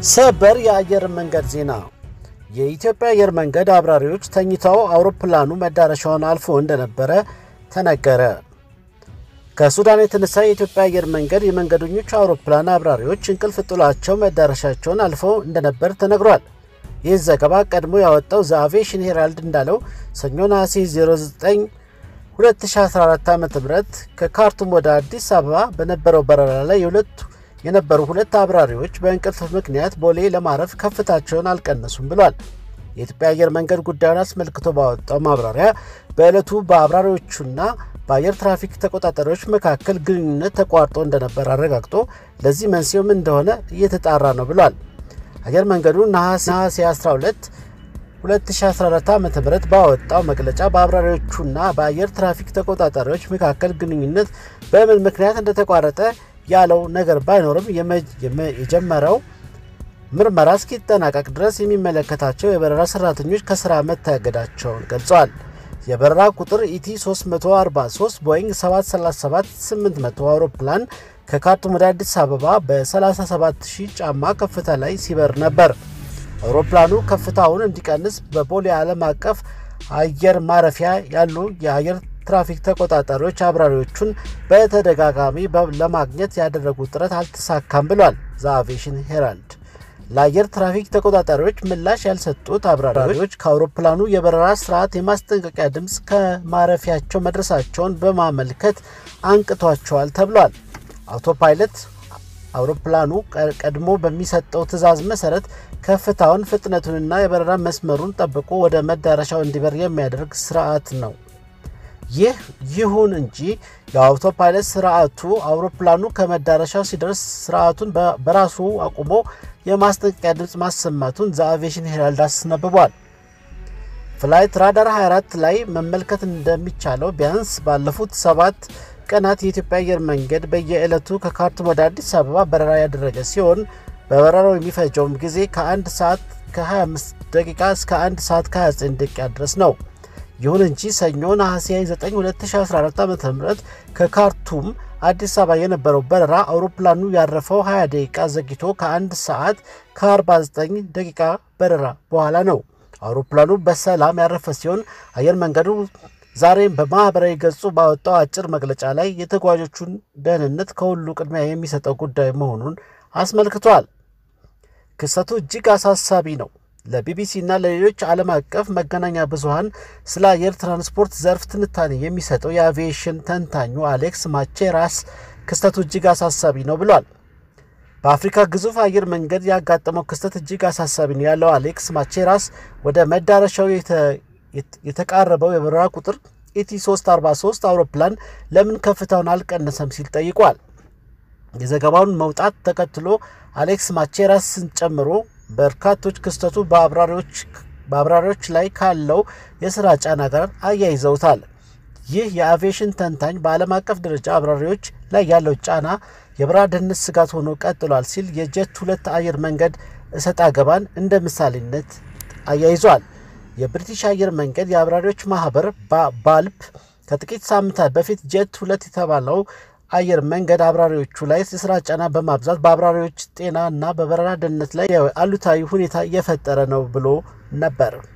ሰበር የአየር መንገድ ዜና። የኢትዮጵያ አየር መንገድ አብራሪዎች ተኝተው አውሮፕላኑ መዳረሻውን አልፎ እንደነበረ ተነገረ። ከሱዳን የተነሳ የኢትዮጵያ አየር መንገድ የመንገደኞች አውሮፕላን አብራሪዎች እንቅልፍ ጥሏቸው መዳረሻቸውን አልፈው እንደነበር ተነግሯል። ይህ ዘገባ ቀድሞ ያወጣው ዘ አቪዬሽን ሄራልድ እንዳለው ሰኞ ነሐሴ 09 2014 ዓ ም ከካርቱም ወደ አዲስ አበባ በነበረው በረራ ላይ የሁለቱ የነበሩ ሁለት አብራሪዎች በእንቅልፍ ምክንያት ቦሌ ለማረፍ ከፍታቸውን አልቀነሱም ብሏል። የኢትዮጵያ አየር መንገድ ጉዳዩን አስመልክቶ ባወጣው ማብራሪያ በዕለቱ በአብራሪዎቹና በአየር ትራፊክ ተቆጣጣሪዎች መካከል ግንኙነት ተቋርጦ እንደነበር አረጋግጦ ለዚህ መንስኤውም እንደሆነ እየተጣራ ነው ብሏል። አየር መንገዱ ነሐሴ 12 2014 ዓ ም ባወጣው መግለጫ በአብራሪዎቹና በአየር ትራፊክ ተቆጣጣሪዎች መካከል ግንኙነት በምን ምክንያት እንደተቋረጠ ያለው ነገር ባይኖርም የጀመረው ምርመራ እስኪጠናቀቅ ድረስ የሚመለከታቸው የበረራ ሰራተኞች ከስራ መታገዳቸውን ገልጸዋል። የበረራ ቁጥር ኢቲ 343 ቦይንግ 737-800 አውሮፕላን ከካርቱም ወደ አዲስ አበባ በ37000 ጫማ ከፍታ ላይ ሲበር ነበር። አውሮፕላኑ ከፍታውን እንዲቀንስ በቦሌ ዓለም አቀፍ አየር ማረፊያ ያሉ የአየር ትራፊክ ተቆጣጣሪዎች አብራሪዎቹን በተደጋጋሚ ለማግኘት ያደረጉት ጥረት አልተሳካም ብሏል ዘ አቪዬሽን ሄራልድ። ለአየር ትራፊክ ተቆጣጣሪዎች ምላሽ ያልሰጡት አብራሪዎች ከአውሮፕላኑ የበረራ ስርዓት የማስጠንቀቂያ ድምፅ ከማረፊያቸው መድረሳቸውን በማመልከት አንቅቷቸዋል ተብሏል። አውቶፓይለት አውሮፕላኑ ቀድሞ በሚሰጠው ትዕዛዝ መሰረት ከፍታውን፣ ፍጥነቱንና የበረራ መስመሩን ጠብቆ ወደ መዳረሻው እንዲበር የሚያደርግ ስርዓት ነው። ይህ ይሁን እንጂ የአውቶፓይለት ስርዓቱ አውሮፕላኑ ከመዳረሻው ሲደርስ ስርዓቱን በራሱ አቁሞ የማስጠንቀቂያ ድምፅ ማሰማቱን ዘ አቪዬሽን ሄራልድ አስነብቧል። ፍላይት ራዳር 24 ላይ መመልከት እንደሚቻለው ቢያንስ ባለፉት ሰባት ቀናት የኢትዮጵያ አየር መንገድ በየዕለቱ ከካርቱም ወደ አዲስ አበባ በረራ ያደረገ ሲሆን በበረራው የሚፈጀውም ጊዜ ከ1 ሰዓት ከ25 ደቂቃ እስከ 1 ሰዓት ከ29 ደቂቃ ድረስ ነው። ይሁን እንጂ ሰኞ ነሐሴ 9 2014 ዓ ም ከካርቱም አዲስ አበባ የነበረው በረራ አውሮፕላኑ ያረፈው 20 ደቂቃ ዘግይቶ ከ1 ሰዓት ከ49 ደቂቃ በረራ በኋላ ነው። አውሮፕላኑ በሰላም ያረፈ ሲሆን አየር መንገዱ ዛሬም በማኅበራዊ ገጹ ባወጣው አጭር መግለጫ ላይ የተጓዦቹን ደህንነት ከሁሉ ቅድሚያ የሚሰጠው ጉዳይ መሆኑን አስመልክቷል። ክስተቱ እጅግ አሳሳቢ ነው። ለቢቢሲ እና ለሌሎች ዓለም አቀፍ መገናኛ ብዙኃን ስለ አየር ትራንስፖርት ዘርፍ ትንታኔ የሚሰጠው የአቪዬሽን ተንታኙ አሌክስ ማቼራስ ክስተቱ እጅግ አሳሳቢ ነው ብሏል። በአፍሪካ ግዙፍ አየር መንገድ ያጋጠመው ክስተት እጅግ አሳሳቢ ነው ያለው አሌክስ ማቼራስ ወደ መዳረሻው የተቃረበው የበረራ ቁጥር ኢቲ 343 አውሮፕላን ለምን ከፍታውን አልቀነሰም ሲል ጠይቋል። የዘገባውን መውጣት ተከትሎ አሌክስ ማቼራስን ጨምሮ በርካቶች ክስተቱ በአብራሪዎች ላይ ካለው የስራ ጫና ጋር አያይዘውታል። ይህ የአቪዬሽን ተንታኝ በዓለም አቀፍ ደረጃ አብራሪዎች ላይ ያለው ጫና የበረራ ደህንነት ስጋት ሆኖ ቀጥሏል ሲል የጀት ሁለት አየር መንገድ እሰጥ አገባን እንደ ምሳሌነት አያይዟል። የብሪቲሽ አየር መንገድ የአብራሪዎች ማህበር ባልፕ ከጥቂት ሳምንታት በፊት ጀት ሁለት የተባለው አየር መንገድ አብራሪዎቹ ላይ የስራ ጫና በማብዛት በአብራሪዎች ጤና እና በበረራ ደህንነት ላይ አሉታዊ ሁኔታ እየፈጠረ ነው ብሎ ነበር።